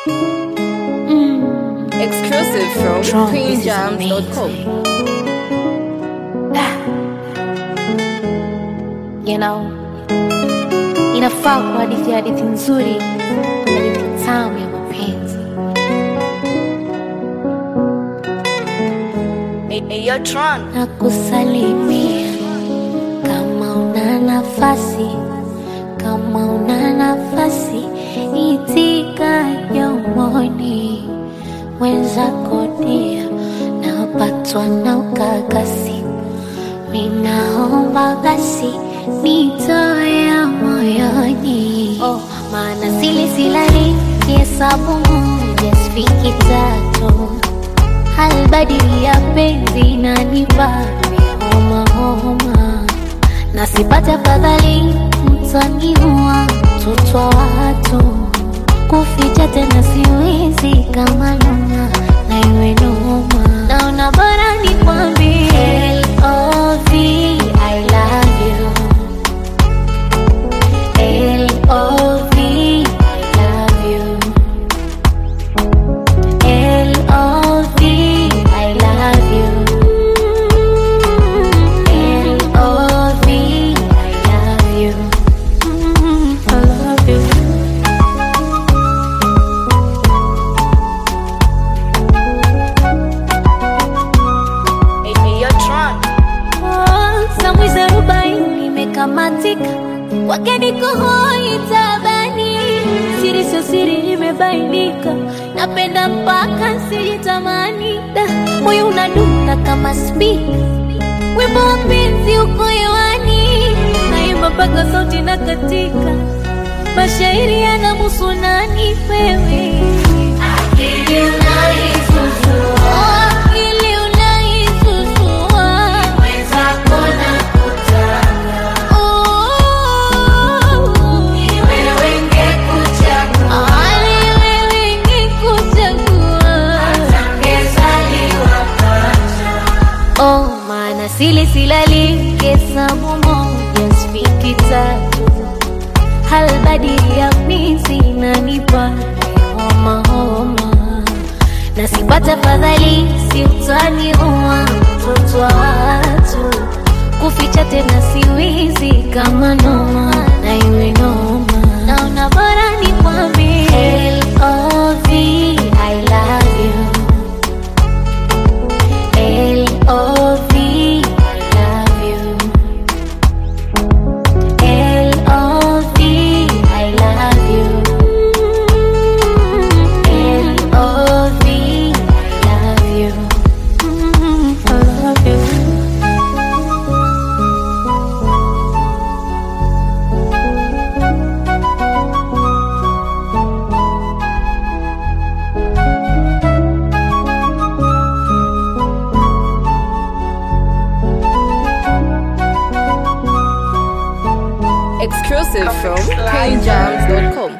Exclusive from Trump, this is queenjams.com. you know, inafaa kwa hadithi hadithi nzuri, hadithi tamu ya mapenzi. Hey, hey, yo, Tron. na kusalimia kama una nafasi, kama una nafasi, itika yomoni wenzako dia, napatwa na ukakasi, ninaomba basi nitoe moyoni, oh, maana sili silali kihesabu moja sifiki tatu halbadili ya penzi nanipa homa homa, na sipate afadhali mtaniua mtoto wa watu, kuficha tena siwezi kama noma na iwe noma, naona bora nikwambie L.O.V. I love you L.O.V. I love you L.O.V. I love you. L.O.V. I love you. Mm, I love you. Hey, hey, yo, Tron. Oh, samwizi arobaini imekamatika, kwake niko hoi tabani, siri sio siri imebainika, napenda mpaka sijitamani, Da, moyo unadunda kama spika, wimbo wa penzi uko hewani, naimba mpaka sauti na katika, mashairi yanamuhusu nani wewe Akili unaisusua, akili unaisusua, mwenzako nakutaka, ni wewe ngekuchagua, ni wewe ngekuchagua, atangezaliwa pacha Oh, maana sili silali hesabu moja sifiki tatu, halbadili ya mizi inanipa homa homa, na sipata fadhali si utaniua mtoto wa watu, kuficha tena siwizi kama noma na iwe noma, naona bora nikwambie L.O.V. I love you L.O.V. I love you. L.O.V. I love you. L.O.V. I love you. Mm, I love you. Exclusive from queenjams.com.